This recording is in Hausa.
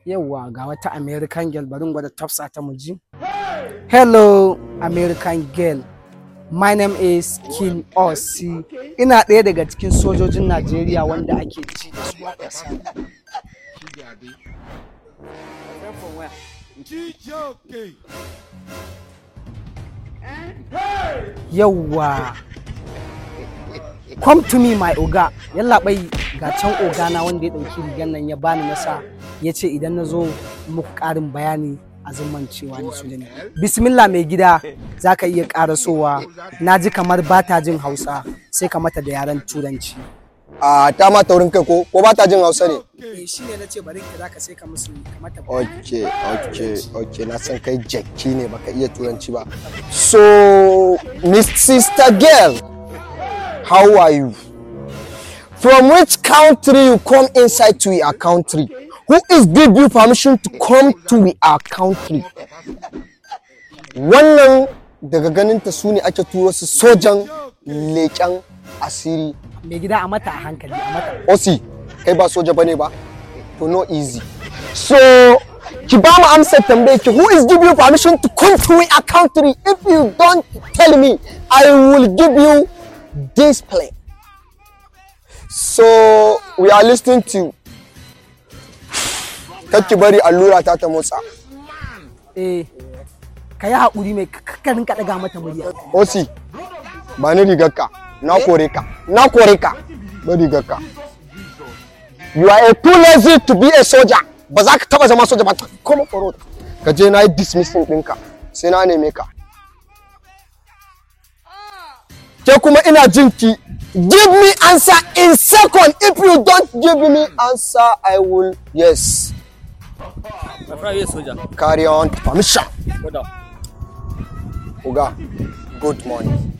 Yawwa ga wata American girl bari in gwada tafsa ta muji. Hello American girl. My name is King Osi. Ina ɗaya daga cikin sojojin Najeriya wanda ake ci da su a ƙasa. Yawwa. Come to me my oga. Yalla bai ga can ogana wanda ya ɗauki rigar nan ya bani nasa ya ce idan na zo muku ƙarin bayani a zaman cewa ni soja ne. Bismillah mai gida za ka iya ƙarasowa na ji kamar ba ta jin Hausa sai ka mata da yaren Turanci. a ta ma taurin kai ko ko ba ta jin hausa ne Eh shi ne na ce bari ka za ka sai ka musu ka mata ok ok ok na san kai jacki ne baka iya turanci ba so miss sister girl how are you from which country you come inside to our country who is give you permission to come to our country wannan daga ganinta su ne ake turo su sojan leƙen asiri Mai gida a mata a hankali a mata. osi kai ba soja bane ba to no easy so ki ba mu amsar tambayar ki who is give you permission to come to our country if you don't tell me i will give you this plane so we are listening to you kar ki bari allura ta ta motsa Eh ka yi haƙuri mai kakkarin ka ɗaga mata murya. osi ba ni rigarka na kore ka na kore ka ba rigarka you are a too lazy to be a soldier ba za ka taba zama soja ba kuma faro ka je na yi dismissing ɗinka sai na neme ka ke kuma ina jin ki give me answer in second if you don't give me answer i will yes My friend, yes, soldier. carry on permission Hold on. oga good morning